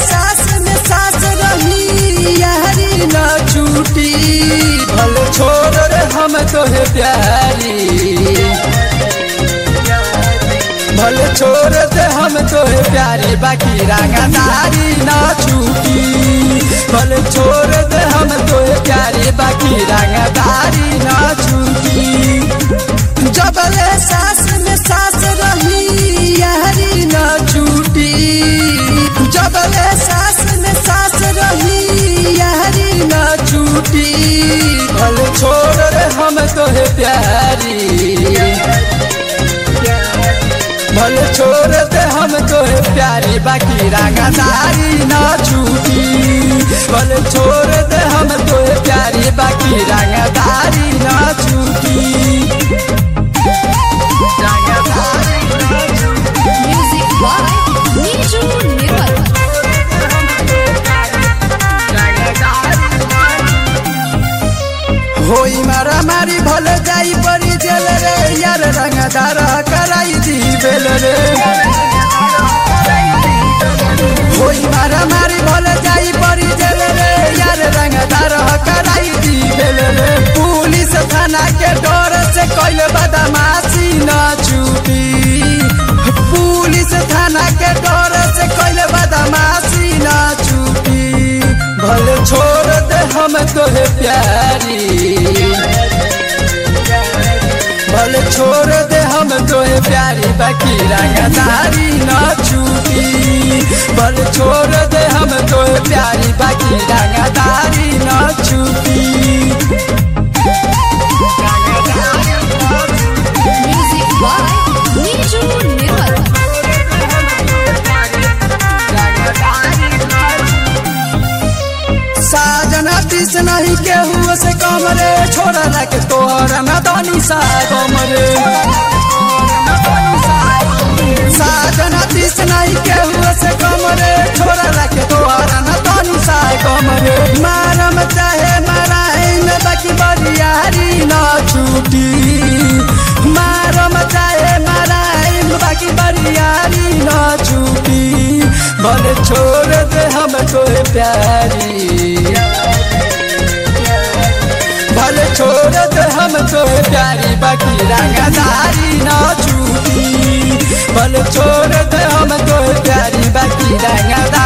सास में सास रही यारी न छूटी भल छोड़ रे हम तोहे प्यारी भल छोड़ दे हम तोहे प्यारी बाकी रंगदारी न छूटी भल छोड़ दे हम तोहे प्यारी बाकी रंगदारी न छूटी जबले सास में सास रही यारी न छूटी जबले सास में सास रही यारी न छूटी भल छोड़ रे हम तोहे प्यारी भल छोड़ दे हम तोहे प्यारी बाकी रंगदारी न छूटी भल छोड़ दे हम तोहे प्यारी बाकी रंगदारी न छूटी Music by Niju Nirmal. होई मारा मारी भल जाई परी जेल रे यार रंगदार कराई दी बेल रे होई मारा मारी भल जाई परी जेल रे यार रंगदार कराई दी बेल रे पुलिस थाना के डर से कैल बदमाशी न छूटी पुलिस थाना के डर से कैल बदमाशी न छूटी भल छोड़ दे हम तोहे प्यारी भल छोड़ दे हम तोहे प्यारी बाकी रंगदारी न छूटी भल छोड़ दे हम तोहे प्यारी बाकी रंगदारी न छूटी Music by Niju Nirmal. साजन तीस नहीं केहू से कम रे छोड़ रख तोहर न दानी सा कम रे साजन तीस नहीं केहू से कम रे छोड़ रख तोहर न दानी सा कम रे मारम चाहे मराइन बाकी बरियारी न छूटी मारम चाहे मराइन बाकी बरियारी न छूटी भले छोड़ दे हम तोहे प्यारी भले छोड़ दे हम तोहे प्यारी बाकी रंगदारी न छूटी भले छोड़ दे हम तोहे प्यारी बाकी रंगदारी